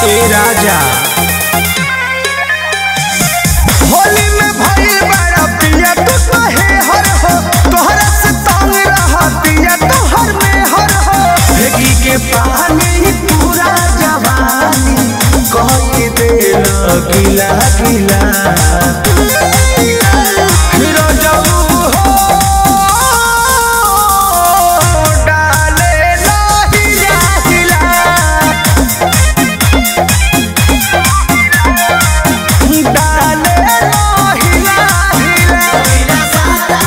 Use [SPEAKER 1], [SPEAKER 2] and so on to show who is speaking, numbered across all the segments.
[SPEAKER 1] ए राजा
[SPEAKER 2] होली में भइल बड़ा पिया तू कहे हर हो तोहरा से तंग रहा पिया तोहर में हर हो
[SPEAKER 1] फेंकी के पानी पूरा जवानी कह के देल गिला गिला
[SPEAKER 2] हिरो जाऊ हो डाले लाहिया हिला डाले लाहिया हिला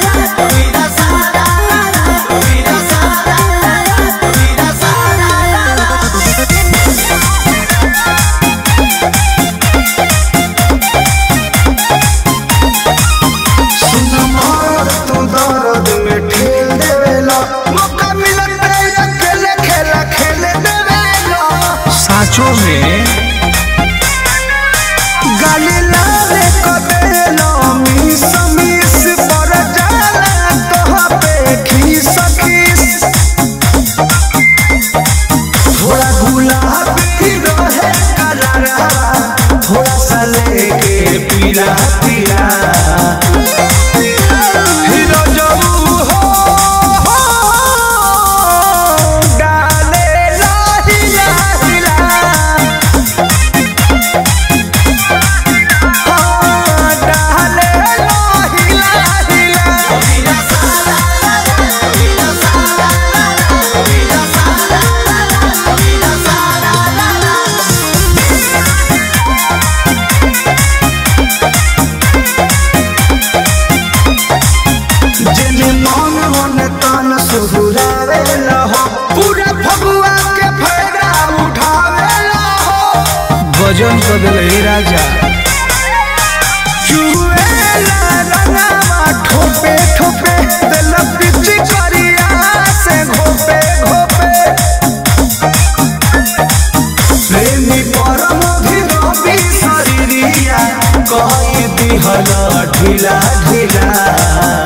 [SPEAKER 2] सुन मोर तू दर्द में ठेल देवेला मौका मिलत है अकेले खेला खेले देवेला
[SPEAKER 1] साचो में
[SPEAKER 2] गाली लाले को देलो मिस मिस पर जाला तोहा पे खीस खीस थोड़ा गुलाबी रहे कलरा
[SPEAKER 1] थोड़ा सा लेके पीला पीला
[SPEAKER 2] हीरो जाऊ हो डाले लाहिया हिला हाँ, डाले लाहिया हिला जेने मन मन तन सुहुरावे हो पूरा फगुआ के फायदा उठावे हो
[SPEAKER 1] वजन कर दिल ए राजा
[SPEAKER 2] चुएला रंगावा ठोपे ठोपे दिल पिच करिया से घोपे घोपे
[SPEAKER 1] प्रेमी परम धीरबी शरीरिया कह दिहल ढीला ढीला